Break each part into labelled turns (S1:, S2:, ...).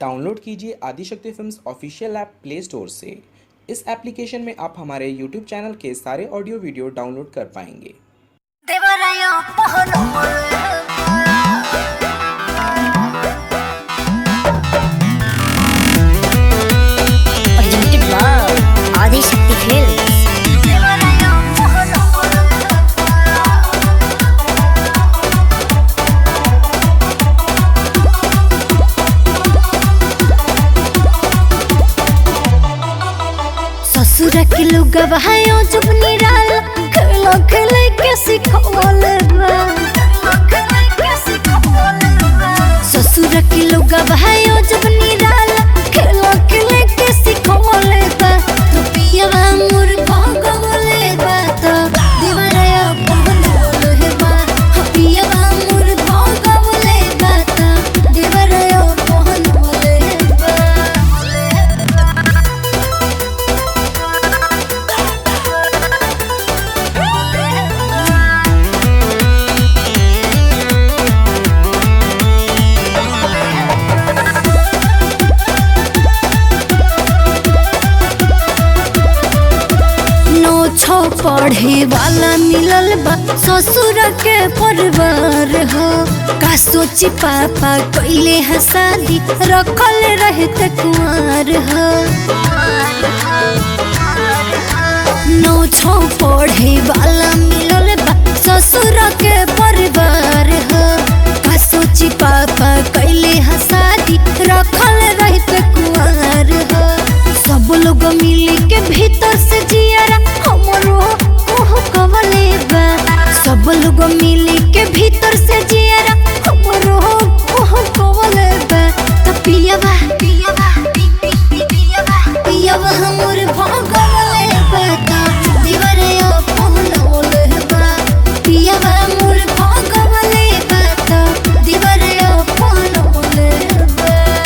S1: Download कीजिए Adishakti films official app play store से इस एप्लीकेशन में आप हमारे यूट्यूब चैनल के सारे ऑडियो वीडियो डाउनलोड कर पाएंगे
S2: देवराया पहलो
S3: presented by Adi Shakti Films.
S2: देवराया पहलो
S3: ससुर के लोग बहायो जब निराल खेलो खेले के सिखवल ससुर के लोग बहायो जब निराल खेलो खेले के सिखवल बा तो पियवा मोर भगवले बा तो दीवारया पहनवल हे बा हाँ, पियवा मोर भगवले बा तो दीवारया पहनवल हे बा नो छो पढ़े वाला मिलल बा ससुर के परिवार हो का सोची पापा कैले है शादी रखल रहते कुंवर हो नो छो पढ़े वाला मिलल बा ससुर के परिवार हो का सोची पापा कैले है शादी रखल रहते कुंवर हो सब लोग मिली के भीतर से जियारा हमरो ओह कवले बा सब लोग मिली के भीतर से जियारा हमरो ओह कवले बा त पियवा पियवा पियवा पियवा हमर भगवले बा त दीवारे पहनवले बा पियवा मोर भगवले बा त दीवारे पहनवले बा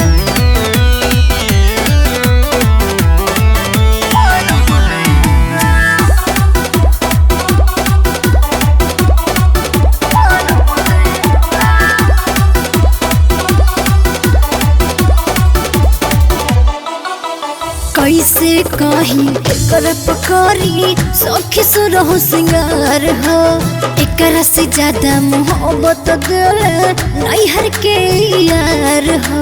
S3: कैसे कहीं एकर पकड़ी सखी सुरहो सिंगार हो एकरा से ज्यादा मोहब्बत दिल नैहर के यार हो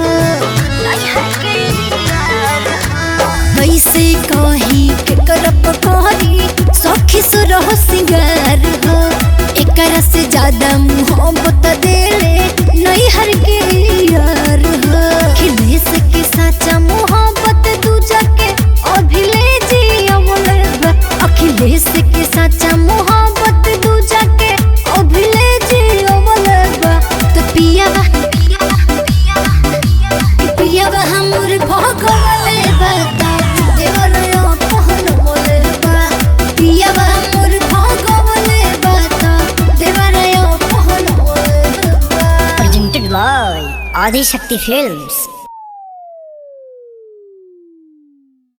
S3: कैसे कहीं एकर पकड़ी सखी सुरहो सिंगार हो एकरा से ज्यादा मोहब्बत दिल नैहर के यार हो खिलेश के साचा मोहब्बत दूजा के अभिले जी अमल अखिलेश के साचा मोहब्बत दूजा के अभिले जी अमल तो पियावा पियावा हमर भगवले बता देवरया पहनवले बा पियावा हमर भगवले बता देवरया पहनवले बा
S4: presented by Adi Shakti Films.